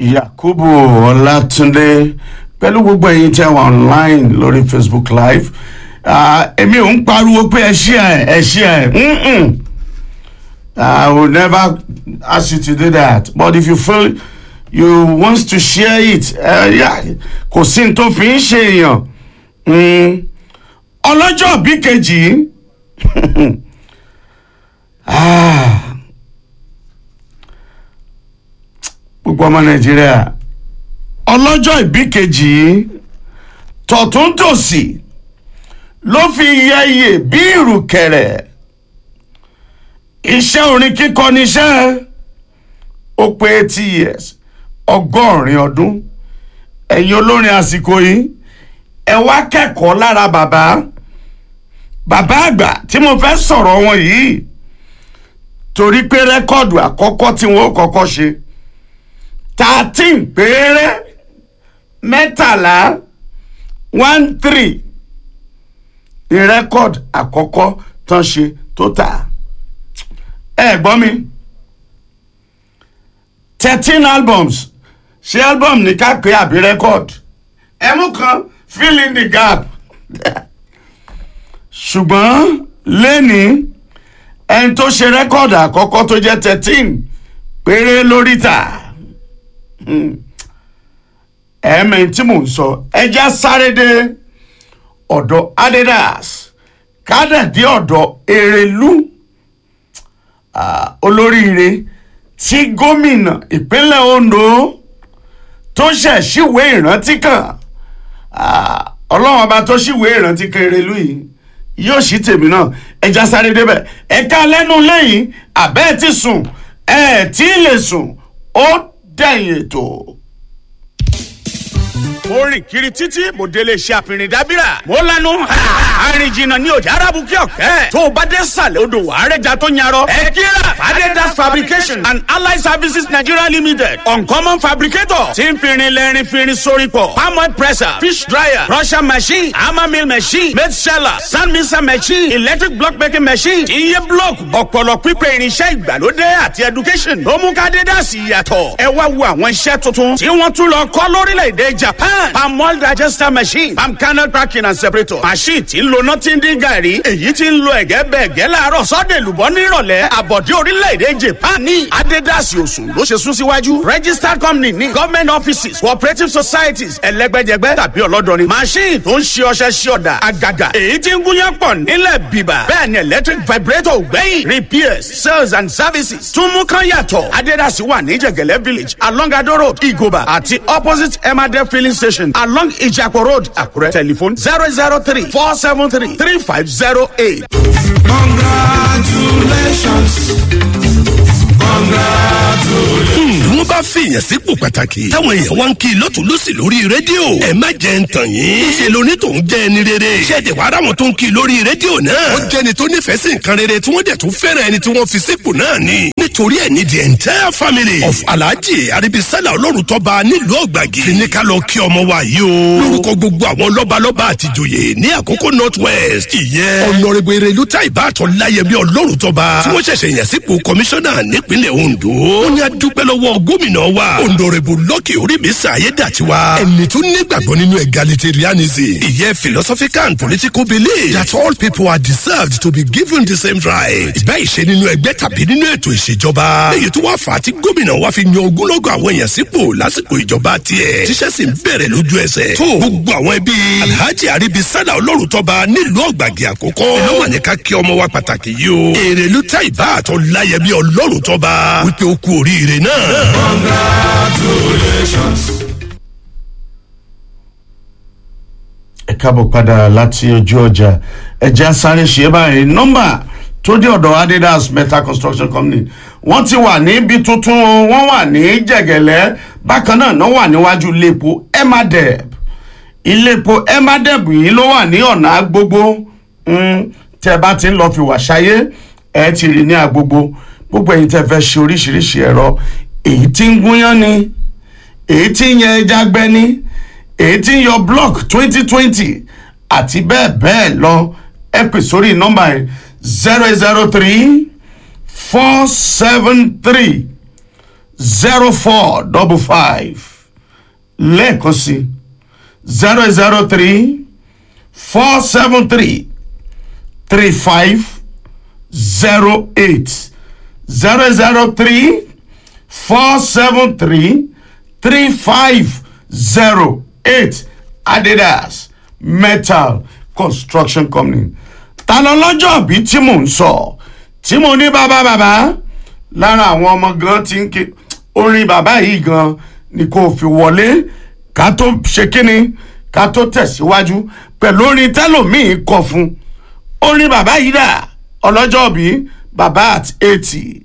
yakubu ọlátúndé pẹ̀lú gbogbo ẹ̀yin tí a wà online lórí facebook live Ah, èmi ò ń pariwo pé ẹ ṣí ẹ ẹ ṣí ẹ Mm-mm. I will never ask you to do that but if you feel you want to share it uh, yeah, kò sí ní tó fi ń ṣe èèyàn Mm. ọlọ́jọ́ bí kejì Ah. gbogbo ọmọ nàìjíríà ọlọ́jọ́ ìbí kejì tọ̀tún tòsì ló fi yẹyẹ bí ìrùkẹ̀rẹ̀ iṣẹ́ orin kíkọ níṣẹ́ ó pé eighty years ọgọ́rin ọdún ẹ̀yin olórin àsìkò yìí ẹ wá kẹ́kọ̀ọ́ lára bàbá bàbá àgbà tí mo fẹ́ sọ̀rọ̀ wọn yìí torí pé rẹ́kọ̀dù àkọ́kọ́ tí wọ́n ó kọ́kọ́ ṣe thirteen péré mẹ́tàlá one three ní rẹ́kọ̀dù àkọ́kọ́ tán ṣe tó tà ẹ gbọ́ mi thirteen albums ṣé album ní ká pé àbí rẹ́kọ̀dù ẹ mú kan fill in the gap ṣùgbọ́n lẹ́ni ẹni tó ṣe rẹ́kọ̀dù àkọ́kọ́ tó jẹ́ thirteen péré lórí tà ẹ̀ẹ́mẹ̀ tí mò ń sọ ẹja sáré dé ọ̀dọ̀ adidas kádàdí ọ̀dọ̀ èrèlú ah, olóríire tí gómìnà ìpínlẹ̀ ondo tó ṣẹ̀ síwèé ìrántí kan ah, ọlọ́run ọba tó síwèé ìrántí kan èrèlú yìí yóò ṣí tèmi náà ẹja sáré débẹ̀ ẹ̀ka lẹ́nu lẹ́yìn àbẹ́ẹ̀ ti sùn ẹ̀ tí ì lè sùn ó dẹ̀yìn ètò mo rìn kiri títí mo délé iṣẹ́ àfihàn dábìrà mo lanu àárín jìnnà ní ọjà arábùkẹ́ ọ̀kẹ́ tó o bá dé sàlẹ̀ odò wà á rẹjà tó yarọ ẹ kíra fadedas fabrication and allied services nigeria limited uncommon fabricator tí ń firin lẹ́rin firin sórí pọ̀ palmoil presser fish dryer crusher machine hammer mill machine made seller sand mixer machine electric block making machine iye block ọ̀pọ̀lọ̀ pípẹ́ irinṣẹ́ ìgbàlódé àti education ló mú ká dédásì yàtọ̀ ẹ wá wo àwọn iṣẹ́ tuntun tí wọ́n tún lọ kọ́ lórílẹ̀‐èdè japan palm oil digester machine palm kernel cracking and separator machine tí ń lo nothing dín gàrí èyí tí ń lo ẹ̀gẹ́ bẹ́ẹ̀ gẹ́ láàárọ̀ sọ́dẹ̀ lùbọ́ nírọ̀lẹ́ àbọ̀dé orílẹ̀‐èdè japan ní adédàsí òsùn ló ṣe sún síwájú registered company ní government offices cooperative societies ẹlẹ́gbẹ́jẹgbẹ́ tàbí ọlọ́dọ̀rin machine tó ń ṣe ọṣẹ ṣe ọ̀dà àgàgà èyí tí ń gúnyán pọ̀ nílẹ̀ bíbà bẹ́ẹ̀ ni electric vibrator gbẹ̀yìn repairs sales and services tún mú kán yàtọ̀ adédàsí wà ní jẹ̀gẹ̀lẹ́ village along ado road igoba àti opposite emade filling station along ijapo road àkúrẹ́ telephone zero zero three four seven three three five zero eight. congratulations congratulations. wọ́n bá fìyàn sípò pàtàkì táwọn èèyàn wá ń kí i lọ́tún lọ́sì lórí rédíò ẹ má jẹ́ ń tàn yín. ṣe lóní tó ń jẹ́ ẹni rere. ṣẹ́ẹ̀dẹ̀ wàá ráwọn tó ń kí i lórí rédíò náà. ó jẹ́ni tó nífẹ̀ẹ́ sí nǹkan rere tí wọ́n dẹ̀ tún fẹ́ràn ẹni tí wọ́n fi sípò náà ni. nítorí ẹ̀ ní the entire family of alhaji aribisala ọlọ́run tọ́ba nílùú ọ̀gbàgì. fi ní ká lọ kí ọmọ wa yìí o. lórúkọ gbogbo àwọn lọ́balọ́ba àtijọ́yè ní àkókò north west. ìyẹn ọ̀nàrẹ́bù erelu tá ìbátan láyẹmí ọlọ́run tọ́ba. tí wọ́n ṣẹ̀ṣẹ̀ yàn sípò kọmíṣánná nípínlẹ̀ ondo. ó ní adúpẹ́ lọ́wọ́ gómìnà wa. ọ̀nàrẹ́bù lọ́kì orímísà ayédàtiwa. ẹni tó nígbàgbọ́ nínú egalitarianism. ìyẹn philosophical and political belief that all people are deserved to be given the same right. ìbá ìṣe nínú ẹgbẹ́ tàbí nínú ètò ìṣèjọba. èyí tó wá fà á tí gómìnà wa fi yan ogúnlọ́gọ̀ àwọn èèyàn sípò lásìkò ìjọba tiẹ̀. tíṣẹ́ sì ń bẹ̀rẹ̀ lójú ẹsẹ̀. tó gbogbo àwọn ẹbí alhaji aribi sada ọlọ́run tọ́ba nílùú ọ̀gbàgì àkókò. iná wà ní ká kí ọmọ wa pàtàkì yìí o. èrèlú táìbà àtọ láyẹmí ọlọ́run tọ́ba wípé ó kú oríire náà. congratulations. ẹ káàbọ̀ padà láti ojú ọjà ẹja sáré ṣe é báyìí nọ́mbà tó dé ọ̀dọ̀ adidas metal construction company wọ́n ti wà níbi tuntun o, wọ́n wà ní jẹ̀gẹ̀lẹ́ bákan náà náà wà níwájú iléepo emadeb iléepo emadeb yìí ló wà ní ọ̀nà agbogbo Mm, tẹ́ bá ti ń lọ fi wà ṣayé ẹ ti rí ní agbogbo gbogbo ẹ̀yin tẹ́ fẹ́ ṣe oríṣiríṣi ẹ̀rọ èyí tí ń gúnyán ni èyí tí ń yẹ ẹja gbẹ ni èyí tí ń yọ block twenty twenty àti bẹ́ẹ̀ bẹ́ẹ̀ lọ ẹ pè sórí nọ́mbà yẹn zero zero three four seven three zero four double five lẹ́ẹ̀kan sí zero zero three four seven three three five zero eight zero zero three four seven three three five zero eight adidas metal construction company ta lọ lọ́jọ́ bí tí mò ń sọ tí mo ní bàbá bàbá lára àwọn ọmọ gan ti ń ké orin bàbá yìí gan ni kò fi wọlé ká tó ṣe kíni ká tó tẹ̀síwájú pẹ̀lú orin tẹ́lòmíì kọ fún orin bàbá yìí dà ọlọ́jọ́ bí bàbá at eighty